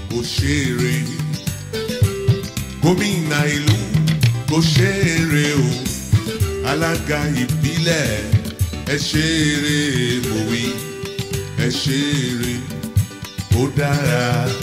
kò ṣeré gómìnà ìlú kò ṣeré o alága ìbílẹ̀ ẹ ṣeré mòwe ẹ ṣeré kó dára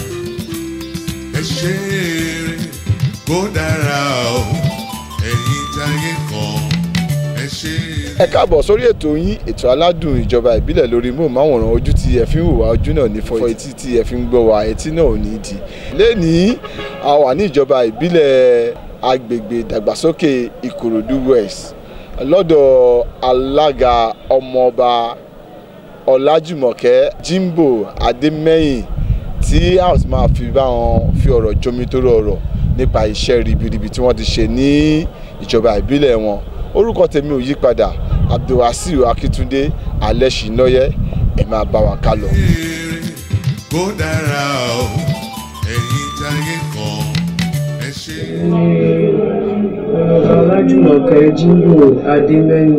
ẹ ṣeré kó dára o ẹ̀yin táyé kan ẹ ṣeré. ẹ káàbọ̀ sórí ètò yín ètò aládùn ìjọba ìbílẹ̀ lórí móhùnmáwòrán ojú tí ẹ fi ń wò wá ojú náà ní fọ́ etí tí ẹ fi ń gbọ́ wá etí náà ò ní di. lẹ́nìí a wà ní ìjọba ìbílẹ̀ agbègbè ìdàgbàsókè ìkòròdú west lọ́dọ̀ alága ọmọọba ọlájùmọ̀kẹ́ jimbo adémẹ́yìn tí a ó sì máa fi bá wọn fi ọ̀rọ̀ jomitoro ọ̀rọ̀ nípa iṣẹ́ ribiribi tí wọ́n ti ṣe ní ìjọba ìbílẹ̀ wọn orúkọ tèmi ò yí padà abdulwasiu akitunde alẹ́sìnlọ́yẹ ẹ máa bá wa ká lọ. ṣeré kó dára o ẹ̀yin táyé kan ẹ ṣeré. ọlájúmọ̀kẹ́ jíńbò adémẹ́yìn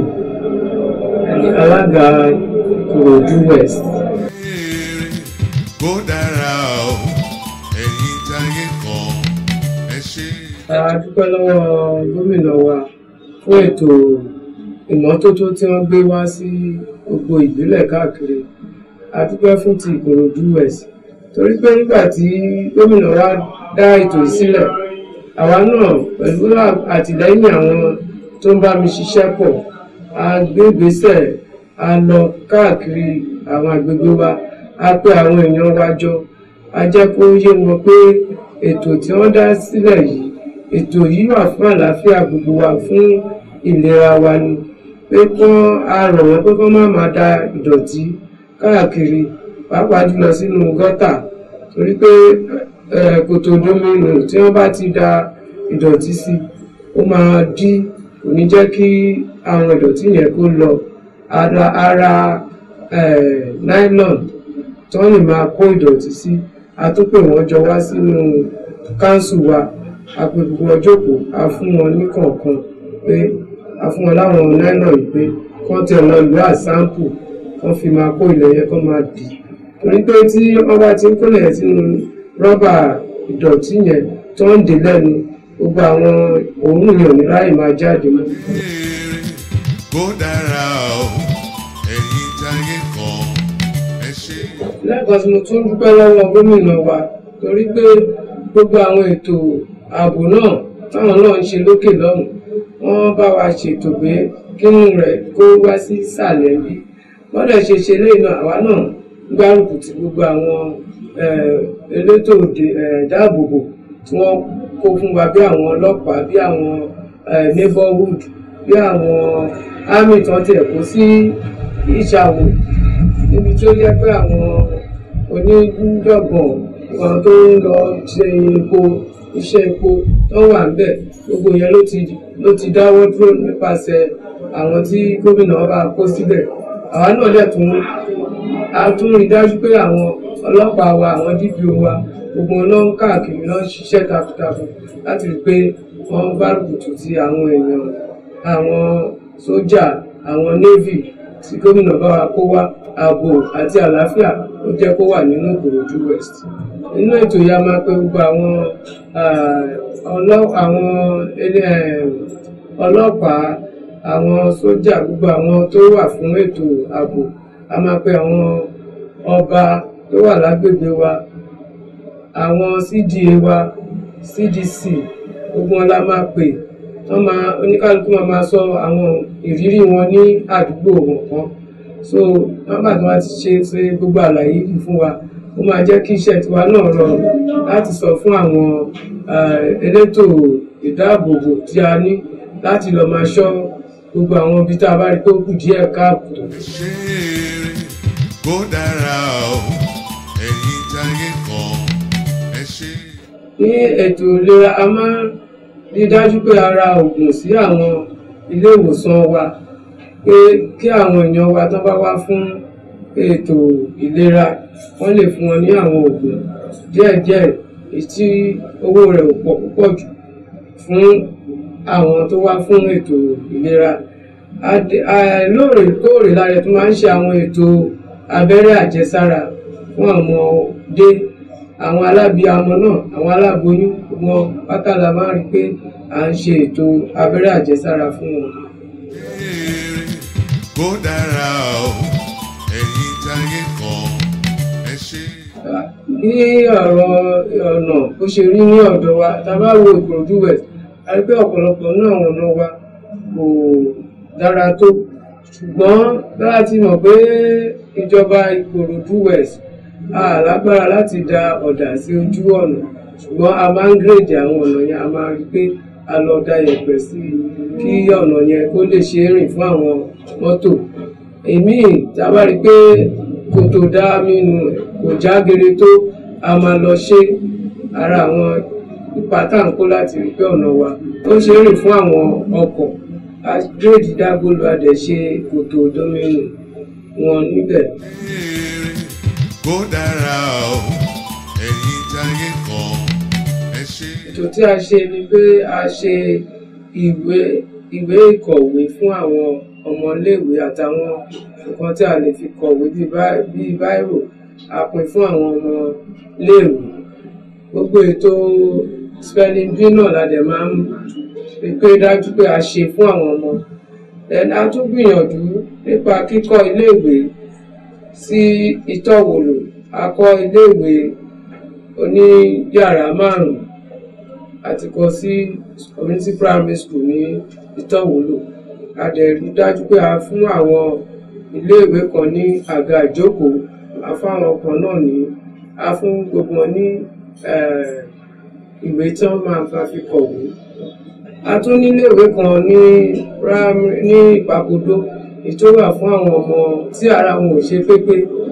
alága ìkòròdú west ṣeré kó dára o ẹ̀yin táyé kan ẹ ṣeré. a dúpẹ́ lọ́wọ́ gómìnà wa fún ètò ìmọ́tótó tí wọ́n gbé wá sí gbogbo ìbílẹ̀ káàkiri a dúpẹ́ fún ti ìkòròdú west torí pé nígbà tí gómìnà wa dá ètò yìí sílẹ̀ àwa náà pẹ̀lú àtìlẹ́yìn àwọn tó ń bá mi ṣiṣẹ́ pọ̀ a gbé ìgbésẹ̀ a lọ káàkiri àwọn agbègbè wa a pè àwọn èèyàn wa jọ a jẹ́ kó yé wọn pé ètò tí wọ́n dá sílẹ̀ yìí ètò yìí wà fún àlàáfíà gbogbo wa fún ìlera wa ni pé kán a rọ̀ wọ́n pé kán má máa da ìdọ̀tí káàkiri pàápàá jùlọ sínú gọ́tà torí pé eh, kòtò domino tí wọ́n bá ti da ìdọ̀tí sí ó máa dí kò ní jẹ́ kí àwọn ìdọ̀tí yẹn kó lọ ara ara eh, nylon tí wọ́n lè máa kó ìdọ̀tí sí a tún pè wọ́n jọ wá sínú káńsù wa a pè gbogbo wọn jókòó a fún wọn ní kọ̀ọ̀kan pé a fún wọn láwọn nylon yìí pé kán tẹ̀ lọ ìlú àsáǹpù kán fi máa kó ilẹ̀ yẹn kán máa dì torí pé tí wọ́n bá ti ń kólẹ̀ yẹn sínú rọ́bà ìdọ̀tí yẹn tó ń dè lẹ́nu gbogbo àwọn òórùn yẹn ò ní ráyè máa jáde mọ́. ṣeré kó dára o ẹ̀yin táyé kan ẹ ṣeré. lẹ́ẹ̀kan tí mo tún dúpẹ́ lọ́wọ́ gómìnà wa torí pé gbogbo àwọn ètò ààbò náà táwọn náà ń ṣe lókè lọ́hùn wọ́n bá wa ṣètò pé kínú rẹ̀ kó wá sí ìsàlẹ̀ bí wọ́n dẹ̀ ṣe ṣe lẹ́yìn náà àwa náà ń gbárùkù ti gbogbo àwọn eh, elétò òde- eh, ìdáàbòbò tí wọ́n kó fún wa bí àwọn ọlọ́pàá bí àwọn eh, neighborhood bí àwọn army tí wọ́n tiẹ̀ kó sí ìṣàwò níbi tí ó yẹ pé àwọn onídọ̀gbọ̀n wọn tó ń lọ ṣe epo iṣẹ́ epo tó wà ń bẹ̀ gbogbo yẹn ló ti ló ti dáwọ́ dúró nípasẹ̀ àwọn tí gómìnà bá kó síbẹ̀ àwa náà dẹ̀ tún a tún rí dájú pé àwọn ọlọ́pàá wa àwọn DPO wa gbogbo wọn náà ń káàkiri náà ń ṣiṣẹ́ takuntakun láti rí i pé wọ́n gbárùkù tì ti àwọn èèyàn àwọn sójà àwọn navy tí gómìnà bá wa kó wá ààbò àti àlàáfíà ó jẹ́ kó wà nínú ìkòròdú west nínú ètò yìí a máa pe gbogbo àwọn ah, ọlọ́- àwọn ele- eh, ọlọ́pàá àwọn sójà gbogbo àwọn tó wà fún ètò ààbò a máa pe àwọn ọba tó wà lágbègbè wa àwọn cda wa cdc gbogbo wọn la máa pè wọn máa oníkálukú máa máa sọ àwọn ìrírí wọn ní àdúgbò wọn kan so nọ́mbà tí wọn ti ṣe ṣe gbogbo àlàyé yìí fún wa ó máa jẹ́ kí iṣẹ́ tiwa náà rọrùn láti sọ fún àwọn ah, elétò ìdáàbòbò tí a ní láti lọ máa ṣọ́ gbogbo àwọn ibi tá a bá rí pé ó kù díẹ̀ káàbò. ṣeré kó dára o ẹ̀yin táyé kan ẹ ṣe. ní ètò ìlera a máa ń rí dájú pé a ra oògùn sí àwọn ilé ìwòsàn wa pé kí àwọn èèyàn wa tó bá wá fún ètò ìlera wọ́n lè fún wọn ní àwọn oògùn díẹ̀díẹ̀ èyí tí owó rẹ̀ ò pọ̀ púpọ̀ jù fún àwọn tó wá fún ètò ìlera Adé- a- lóòrèkóòrè la rẹ̀ tó máa ń ṣe àwọn ètò abẹ́rẹ́ àjẹsára fún àwọn ọmọdé àwọn alábìámọ náà àwọn aláboyún wọn pátá la máa rí i pé à ń ṣe ètò abẹ́rẹ́ àjẹsára fún wọn. Èrè kó dára o ẹ̀yin táyé kan ẹ ṣe. bí ọ̀rọ̀ ọ̀nà bó ṣe rí ní ọ̀dọ̀ wa tá a bá wo Ìkòròdú West a rí pé ọ̀pọ̀lọpọ̀ náà àwọn ọ̀nà wa kò dára tó ṣùgbọ́n bá a ti mọ̀ pé ìjọba Ìkòròdú West a lágbára láti da ọ̀dà sí ojú ọ̀nà ṣùgbọ́n a máa ń gírèdì àwọn ọ̀nà yẹn a máa rí pé a lọ da yẹ̀pẹ̀ sí i kí ọ̀nà yẹn kó lè ṣe é rìn fún àwọn mọ́tò èmi tá a bá rí i pé kòtò dá nínú ẹ̀ kò já gere tó a máa lọ ṣe ara àwọn ipa tá à ń kó láti rí pé ọ̀nà wa ó ṣe é rìn fún àwọn ọkọ̀ gírèdì dágbólu adẹ̀ ṣe kòtò dómìnì wọn níbẹ̀. Èrè kó dára o ẹ̀yin táyé kan ẹ ṣe. ètò tí a ṣe ni pé a ṣe ìwé ìwé ìkọ̀wé fún àwọn ọmọléèwé àtàwọn nǹkan tí a lè fi kọ̀wé bíi bá- bíi báírò a pín fún àwọn ọmọléèwé gbogbo ètò spelling bee náà la dẹ̀ máa ń rí pé dájú pé a ṣe fún àwọn ọmọ then a tún gbìyànjú nípa kíkọ́ iléèwé sí ìtọ́wòlò a kọ́ iléèwé oní yàrá márùn-ún àti kọ́ sí community primary school ní ìtọ́wòlò a dẹ̀ rí dájú pé a fún àwọn iléèwé kan ní àga ìjókòó a fún àwọn kan náà ní a fún gbogbo wọn ní eh, ìwé tí wọ́n máa fa fi kọ̀wé a tún ní iléèwé kan ní primary ní ìpapòdó ètò wà fún àwọn ọmọ tí ara wọn ò ṣe pépé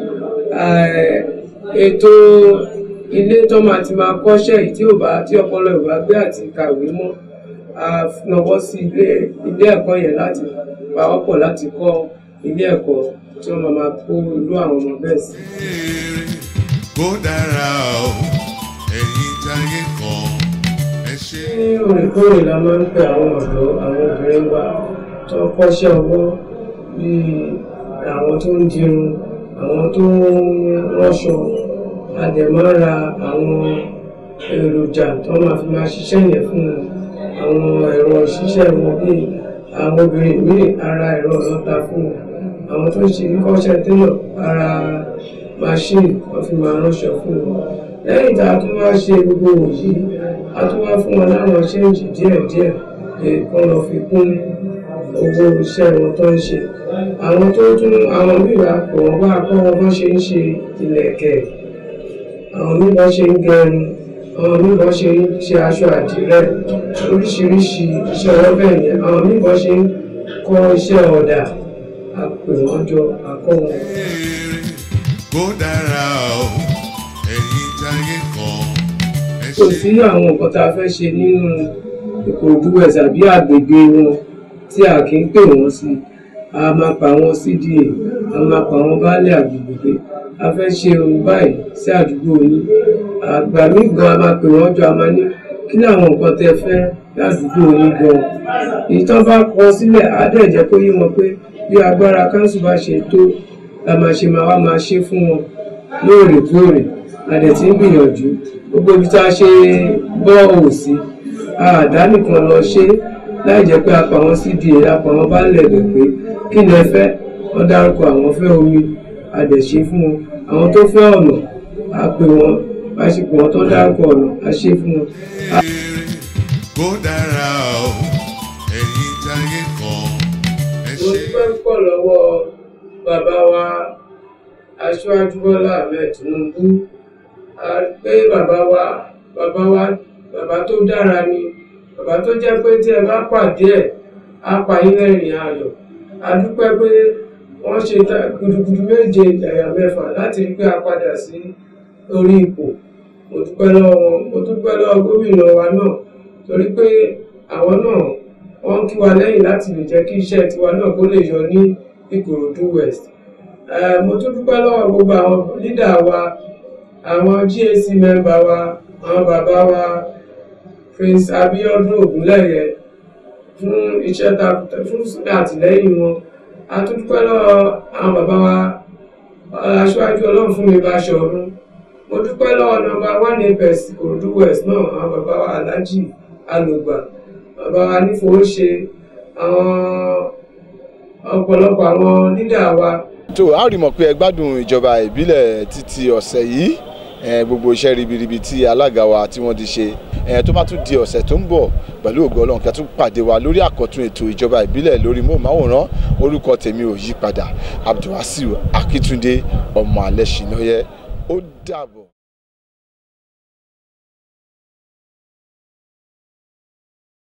Eh, ètò ilé tó máa ti máa kọ́ṣẹ́ yìí tí ò bá tí ọpọlọ ò bá gbé àti kàwé mọ́ a nawọ́ sí ilé ilé ẹ̀kọ́ yẹn láti pawọ́pọ̀ láti kọ́ ilé ẹ̀kọ́ tí wọ́n máa máa kó irú àwọn ọmọ bẹ́ẹ̀ sí. Èrè kó dára o ẹ̀yin táyé kan ẹ ṣe. ní òrèkóòrè la máa ń pe àwọn ọ̀dọ́ àwọn obìnrin wa tó ń kọ́ṣẹ́ ọwọ́ bíi àwọn tó ń dirun àwọn tó ń ránṣọ a dẹ̀ máa ń ra àwọn èròjà tó máa fi máa ṣiṣẹ́ yẹn fún wọn àwọn ẹ̀rọ ṣiṣẹ́ wọn bíi àwọn obìnrin míì ara ẹ̀rọ ọlọ́ta fún wọn àwọn tó ń ṣe kọ́ṣẹ́ télọ̀ ara machine wọ́n fi máa ránṣọ fún wọn lẹ́yìn tá a tún wá ṣe gbogbo òyì a tún wá fún wọn láwọn ṣéǹjì díẹ̀díẹ̀ pé kán lọ fi kún owó iṣẹ́ wọn tó ń ṣe àwọn tó tún àwọn mìíràn kò wọ́n wá kọ́ wọn bọ́n ṣe ń ṣe ìlẹ̀kẹ̀ àwọn mìíràn ṣe ń gẹrun àwọn mìíràn ṣe ń ṣe aṣọ àdìrẹ oríṣiríṣi iṣẹ́ ọwọ́ bẹ́ẹ̀ yẹn àwọn mìíràn ṣe ń kọ́ iṣẹ́ ọ̀dà a pè wọ́n jọ a kọ́ wọn. Èrè kó dára o ẹ̀yin táyé kan ẹ kò ṣe. sí àwọn nǹkan tá a fẹ́ ṣe nínú Ìkòròdú West àbí àgbègbè wọn tí a kì í pè wọ́n sí a máa pa àwọn CDA a máa pa àwọn baálé àgbègbè pé a fẹ́ ṣe ohun báyìí sí àdúgbò yín àgbà mí gan a máa pè wọ́n jọ a máa ní kí ni àwọn nǹkan tẹ́ fẹ́ ládùúgbò yín gan èyí tán bá kọ sílẹ̀ á dẹ̀ jẹ́ kó yé wọn pé bí agbára káńsù bá ṣe tó la máa ṣe máa wá máa ṣe fún wọn lóòrèkóòrè a dẹ̀ ti ń gbìyànjú gbogbo ibi tá a ṣe bọ́ òun sí àdá nìkan lọ ṣe láì jẹ́ pé apá wọn cda apá wọn bá lẹ̀ bẹ̀ pé kí ni ẹ fẹ́ wọ́n dárúkọ àwọn fẹ́ omi a dẹ̀ ṣe fún wọn àwọn tó fẹ́ ọ̀nà a pè wọ́n bá ṣe pè wọ́n tó dárúkọ ọ̀nà a ṣe fún wọn. Èrè kó dára o ẹ̀yin táyé kan ẹ mo ṣe. dúpẹ́ púpọ̀ lọ́wọ́ bàbá wa aṣáájú bọ́lá ahmed tinubu a pé bàbá wa bàbá wa bàbá tó dára ni bàbá tó jẹ́ pé tí ẹ bá pàdé ẹ̀ á pa yín lẹ́rìn ayọ̀ a dúpẹ́ pé wọ́n ṣe ta- gudugudu méje ẹ̀yà mẹ́fà láti rí pé a padà sí orí ipò mo dúpẹ́ lọ́wọ́ wọn mo dúpẹ́ lọ́wọ́ gómìnà wa náà torí pé àwọn náà wọ́n ń kí wa lẹ́yìn láti lè jẹ́ kí iṣẹ́ tiwa náà kó lè yọ ní Ìkòròdú West Eh, mo tún dúpẹ́ lọ́wọ́ gbogbo àwọn lídà wa àwọn GAC mẹ́mbà wa àwọn bàbá wa Prince Abiodun Ogunleye fún iṣẹ́ takuntakun fún àtìlẹ́yìn wọn a tún dúpẹ́ lọ́wọ́ àwọn bàbá wa aṣáájú ọlọ́run fún mi Báṣọ̀run mo dúpẹ́ lọ́wọ́ nọ́mbà one apes Ìkòròdú west náà àwọn bàbá wa aláàjì alùgbà bàbá wa nífowóṣe àwọn ọ̀pọ̀lọpọ̀ àwọn lídà wa tó a rí mọ̀ pé ẹ gbádùn ìjọba ìbílẹ̀ títí ọ̀sẹ̀ yìí eh, gbogbo iṣẹ́ ribiribi tí alága wa tí wọ́n ti ṣe eh, tó bá tún di ọ̀sẹ̀ tó ń bọ̀ pẹ̀lú ògo Ọlọ́run kí a tún pàdé wa lórí àkọ́tún ètò ìjọba ìbílẹ̀ lórí móhùnmáwòrán orúkọ tèmi ò yí padà Abdulwasiu Akíntúndé ọmọ alẹ́ ṣìnáyẹ ó dàbọ̀.